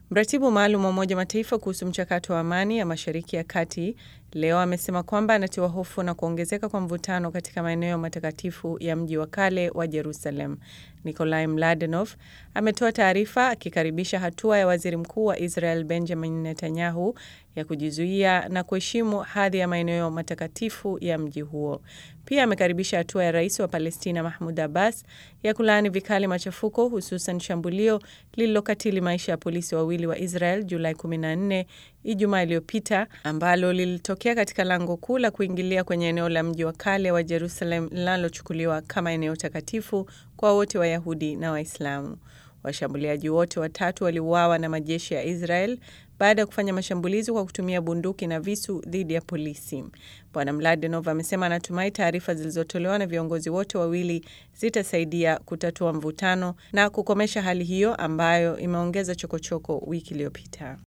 Mratibu maalum wa Umoja Mataifa kuhusu mchakato wa amani ya Mashariki ya Kati leo amesema kwamba anatiwa hofu na kuongezeka kwa mvutano katika maeneo matakatifu ya mji wa kale wa Jerusalem. Nikolai Mladenov ametoa taarifa akikaribisha hatua ya waziri mkuu wa Israel Benjamin Netanyahu ya kujizuia na kuheshimu hadhi ya maeneo matakatifu ya mji huo. Pia amekaribisha hatua ya rais wa Palestina Mahmud Abbas ya kulaani vikali machafuko, hususan shambulio lililokatili maisha ya polisi wawili wa Israel Julai 14 Ijumaa iliyopita ambalo lilitokea katika lango kuu la kuingilia kwenye eneo la mji wa kale wa Jerusalem linalochukuliwa kama eneo takatifu kwa wote Wayahudi na Waislamu. Washambuliaji wote watatu waliuawa na majeshi ya Israel baada ya kufanya mashambulizi kwa kutumia bunduki na visu dhidi ya polisi. Bwana Mladenov amesema anatumai taarifa zilizotolewa na viongozi wote wawili zitasaidia kutatua mvutano na kukomesha hali hiyo ambayo imeongeza chokochoko wiki iliyopita.